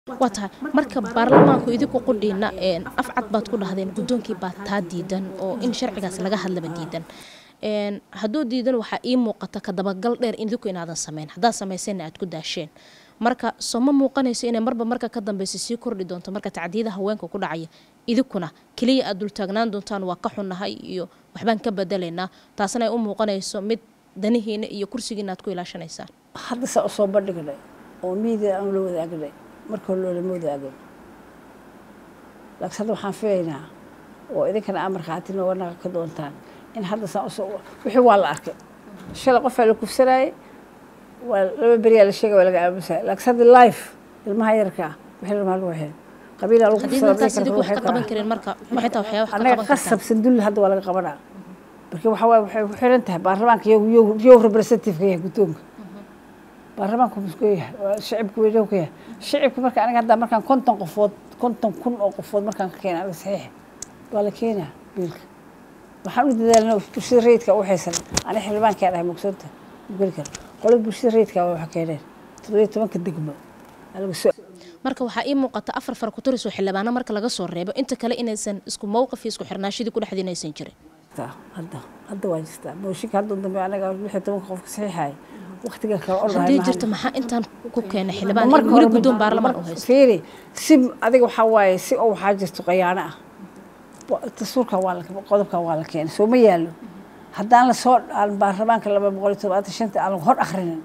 waa tahay marka baarlamaanku idinku qudhiina af cad baad ku dhahdeen guddoonkii baa taa diidan oo in sharcigaas laga hadlaba diidan hadduu diidan waxaa ii muuqata ka dabagal dheer idinku inaadan sameyn haddaad samayseenna aad ku daasheen marka soo ma muuqanayso inay marba marka ka dambeysa sii kordhi doonto marka tacdiyada haweenka ku dhacaya idinkuna keliya aad dultaagnaan doontaan waa ka xunnahay iyo waxbaan ka bedelaynaa taasna ay u muuqanayso mid danihiina iyo kursigiina aad ku ilaashanaysaan hadda saa usoo bandhignay oo miidia aan la wadaagnay marka hore loolama wadaagin laakiin hadda waxaan filaynaa oo idinkana aa markhaati nooga naqa ka doontaan in hadda saa usoo wixii waa la arkay shalay qofaa la kufsanaayey waa laba beriyaa la sheegay waa laga aamusaya laakiin hadda life ilmaha yarka ah wixii ilmaha lagu waxeen qabiilaa lagu haddii markaas idinku wax ka qaban kareen marka maxay taa waxyaa wax ka annaga qaban kartaan qasabsan dulli hadda waa laga qabanaa marka waxaa waaye waxay ku xiran tahay baarlamaanka yow yow representative-ka yahay guddoonka baarlamaanku muxuu yahay waa shicibka weynahu ka yahay shicibka marka aniga hadda markaan konton qofood konton kun oo qofood markaan ka keena aniga saxiixa waa la keenaa biilka waxaan u dadaalna bulshada rayidka u haysan aniga xildhibaankaan ahay mugsoonta geli kara qolada bulshada rayidka waa waxa keeneen toddobiyo tobanka degmo aa laga soo marka waxaa ii muuqata afar far ku turis oo xildhibaano marka laga soo reebo inta kale inaysan isku mowqif iyo isku xirnaashadii ku dhexdiin aysan jirin jirtaa hadda hadda waa jirtaa mooshinka hadda dambe anaga lix iyo tobanka qofka saxiixaya waqtiga kale ordahay haddii maahan. jirto maxaa intaan ku keenay xildhibaan marka in weli hore guddoon ma- baarlamaan marka- u haysto fiiri si adiga waxaa waaye si oo waxaa jirto qayaano ah Wa- dastuurka waa la qodobka waa la keenay soo ma yaallo haddaan lasoo aan baarlamaanka laba boqol iyo todobaatan shanta aan lagu hor akhrinin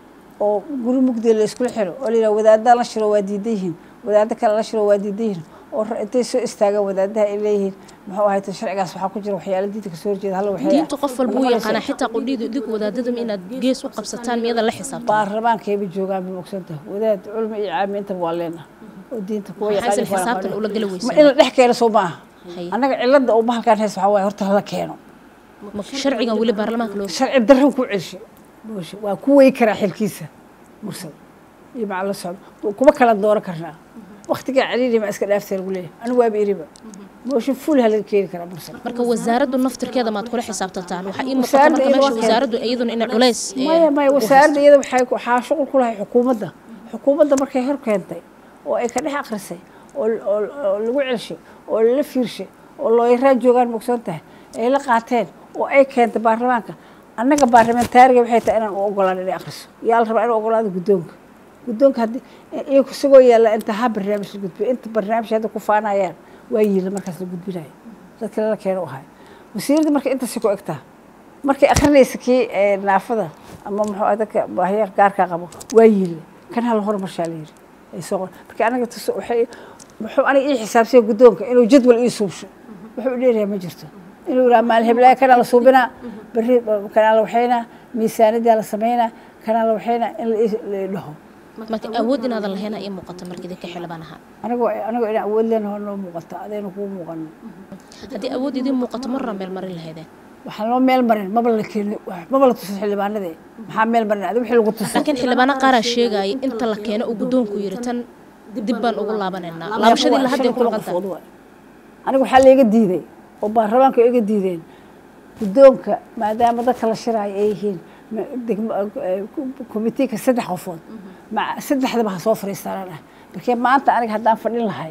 oo guri mugdiga la iskula xiro oo la yidhaha wadaaddaa la shiro waa diidan yihiin wadaaddo kale la shiro waa diidan yihiin oo ra- intay soo istaagaan wadaadaha ay leeyihiin muxuu ahay tan sharcigaas waxaa ku jira waxyaala diinta kasoo horjeeda halla waxay diintu qof walba u yaqaanaa xitaa qudhiidu idinku wadaadadum inaad gees u qabsataan miyada la xisaabtan baarlamaankayba joogaan bay ogsantaha wadaad culmi iyo caami intaba waa leenaha oo diinta kuwa Maxaysan yaqaaniin kuwa xisaabtan aqoonin. ula gala ma weysan in la dhex keeno soo maaha Haye. annaga cilada uu bahalkaan haysta waxaa waaye horta hala keeno ma sharcigan weli baarlamaanka loo sharci darro ku celsho booshe waa ku wey karaa xilkiisa mursal iyo maca la socdo kuma kala dooran karnaa waktigaa celiili ma iska dhaaftay lagu leeyahay anigu waaba iriba booshe ful ha laga keeni karaa mursal marka wasaaraddu naftirkeeda maad kula xisaabtantaan waxaa ii muuqata Wasaaradda marka iyada meesha waa wasaaraddu iyaduna inay culays eh, maya maya wasaaradda iyada waxay ku- waxaa shuqul ku lahay xukuumadda xukuumadda markay hor keentay oo ay ka dhex akrisay oo oo oo lagu celshay oo lala fiirshay oo looyaraa joogaan mogsoon tahay ay la qaateen oo ay keentay baarlamaanka annaga baarlamentaariga waxay tahay inaan u ogolaan inay akriso yaa la rabaa inuu ogolaado guddoonka guddoonka haddii iyagu isagoo yaalla inta ha barnaamij la gudbiyo inta barnaamij hadda ku faanayaan waa yiila markaas la gudbinayo dadka lala keeno u ahay wasiiradda marka intaasi ku egtaa markay akrinaysa kii ee, naafada ama muxuu ah dadka baahiya gaarkaa qabo waa yiile kan hal horumarshaa la yiri ay soo qor marka anaga tus waxay muxuu aniga ii xisaabsiya guddoonka inuu jadwal ii suubsho wuxuu dheerayaa ma jirto inuu yidhaha maalin heblaaya kanaa la suubinaa berri kanaa la waxaynaa miisaanidaa la samaynaa kanaa la waxaynaa in la ii- la ii dhaho marka awood inaadan lahayn ii muuqata marka idinka xildhibaan ahaan anigoo anigoo inaan awood leenaho noo muuqata adayna kuu muuqanin haddii awood idiin muuqato marra meel marin lahaydeen waxaan loo meel marin maba la keeni maba la tusin xildhibaanadee maxaa meel marin adi wixii lagu tuso laakiin xildhibaano qaaraa sheegaya inta la keeno uu guddoonku yiri tan dib baan ugu laabanaynaa laabashadii la hadday ku Shan iyo toban maqan tahay qofood waay. aniga waxaa layga diiday oo baarlamaanka iga diideen guddoonka maadaama dadka la shiraayo ay yihiin ma- degmo- eh, komitiinka saddex qofood ma- saddexdaba ha soo fariistaanaan ah markee maanta aniga haddaan fadhin lahay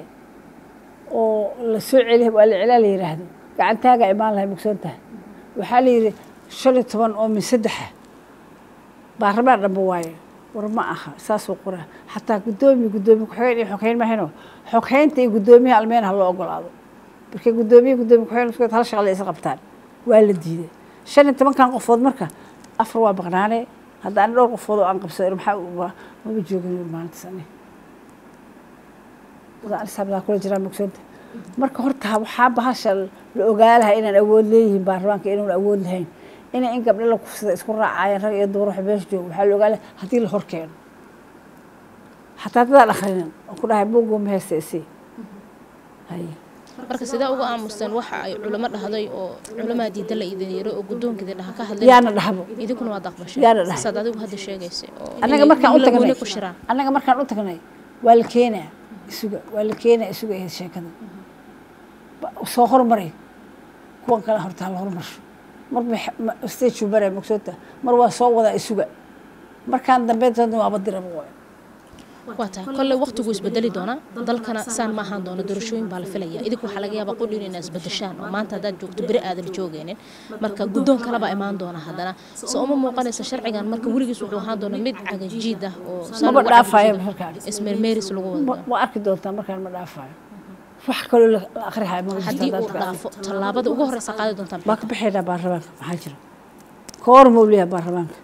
oo la soo celi waa la celaa la yidhaahdo gacantaaga imaan lahay mugsoon tahay waxaa la yidhi shan iyo toban oo min saddexa baarlamaan dhanba waaye war ma aha saasuu qoraa xataa guddoomiye guddoomiye ku-xigeen iyo xoghayn mahayno xoghaynta iyo guddoomiyaha almeen ha loo ogolaado marka guddoomiye guddoomiye ku-xigeen isku hal shaqle isla qabtaan waa la diiday shan iyo tobankan qofood marka afar waa baqnaane hadda ani dhowr qofood oo aan qabsado maxaa u- ma- maba joogin maalintaas ani wadaan isaabdaa kula jiraa mugsoonta marka horta waxaa bahasha la ogaalaha inaan awood leeyihiin baarlamaanka inuun awood lahayn inay in gabdho la kufsada isku raacayaan rag iyo dumar wax meesha jooga waxaa la ogaalaha haddii la hor keeno xataa dadaan akhrinin oo ku dhahay buugoo ma haysta isii haye marka sidee uga aamusteen waxa ay culamo dhahday oo culamaa diida la idin yiro oo guddoonka idin dhaha ka hadlay yaana dhahbo idinkuna waad aqbasheen Yaana dhahay. saad adigu hadda sheegaysay oo annaga inay markaan u wiilal tagnay gooni ku shiraan annaga markaan u tagnay waa la keenaa isuga waa la keenaa isuga ahayd sheekada Ba- soo hormaray kuwan kale horta hala hormarsho marba stage maraa mogsoota mar waa soo wadaa isuga markaan dambe doona waaba diraba waay waa tahay kolley waqtigu isbedeli doonaa dalkana saan ma ahaan doono doorashooyin baa la filaya idinku waxaa laga yaabaa qudhin inaa isbedeshaan oo maanta haddaad joogto beri aadan joogeenin marka guddoon kaleba imaan doona haddana se uma muuqanaysa sharcigan marka weligiis wuxuu ahaan doona mid cagajiid ah oo saan maba lagu dhaafayo cagajiido, markaan ismeermeeris lagu wada Ma- ma arki doontaa markaan ma dhaafayo wax kaloo la la akhrihayo ma jirto haddii haddaad uu ka- dhaafo tallaabada ugu horeysa qaadi doontaan baa ka baxaynaa baarlamaanka maxaa jira koor mawliya baarlamaanka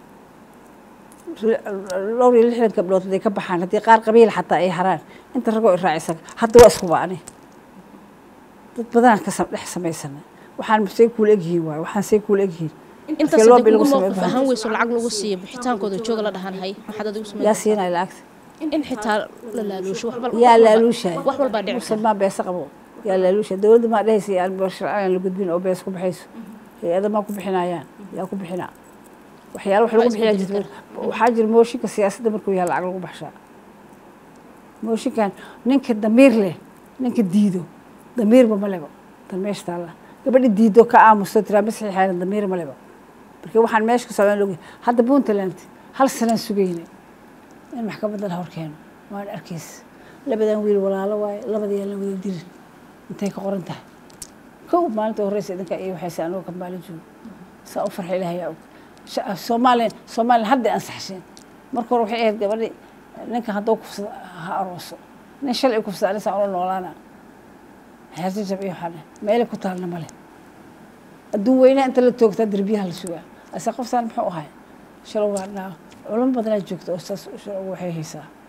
dhowr iyo lixdan gabdhood haday ka baxaan haddii qaar qabiil xataa ay haraan inta ragoo iraacisan hadda waa isku baani dad badanaan ka sam- dhex samaysana waxaan say kuula egyihiin waay waxaan say kuula egyihiin intaas Markii loo haddii bilaabo ugu samee mowqif ahaan weyso lacag lagu siiyo bixitaankooda jooga la dhahan hay maxaad adigu yaa sameyn siinaya lacagta in xitaa la laaluusho wax walba- yaa wax walba- laaluushahay wax walbaa dhici kara musulmaan beesa qabo yaa laaluusha dowladda maa dhehaysa aan sharcigan la gudbin oo bees ku baxayso hay-ada maa ku bixinayaan yaa ku bixinaa waxyaala wax lagu Waa bixiyaa isbedeli jirta waxaa jira mooshinka siyaasadda markuu yahay lacag lagu baxshaa mooshinkan ninka damiir leh ninka diido damiirba ma leba tan meesha taalla gabadha diido ka aamusto tiraa ma saxiixayna damiir ma leba marka waxaan meesha ku socdaan logi hadda puntland hal sanaan sugayna in maxkamadda la horkeeno waan arkaysa labadan wiil walaalo waaye labadii la wada dirin intay ka qoran tahay kow maalinta horeysa idinka iyo waxayse anigoo ka maalin joogo saa u farxa ilaahay yaa og Sha- soomaaliya soomaaliya hadday ansaxsheen marka hore waxay ahayd gabadhi ninka hadduu kufsado ha arooso nin shalay kufsada anisaa ula noolaana xeerjajab iyo waxaa dheh meelay ku taalna male adduun weynaha inta la toogtaa derbiyaha la sugaa ase qoftaan muxuu ahay shalow waa dhaa culamo badanaa joogta oo saas shalow waxay haysaa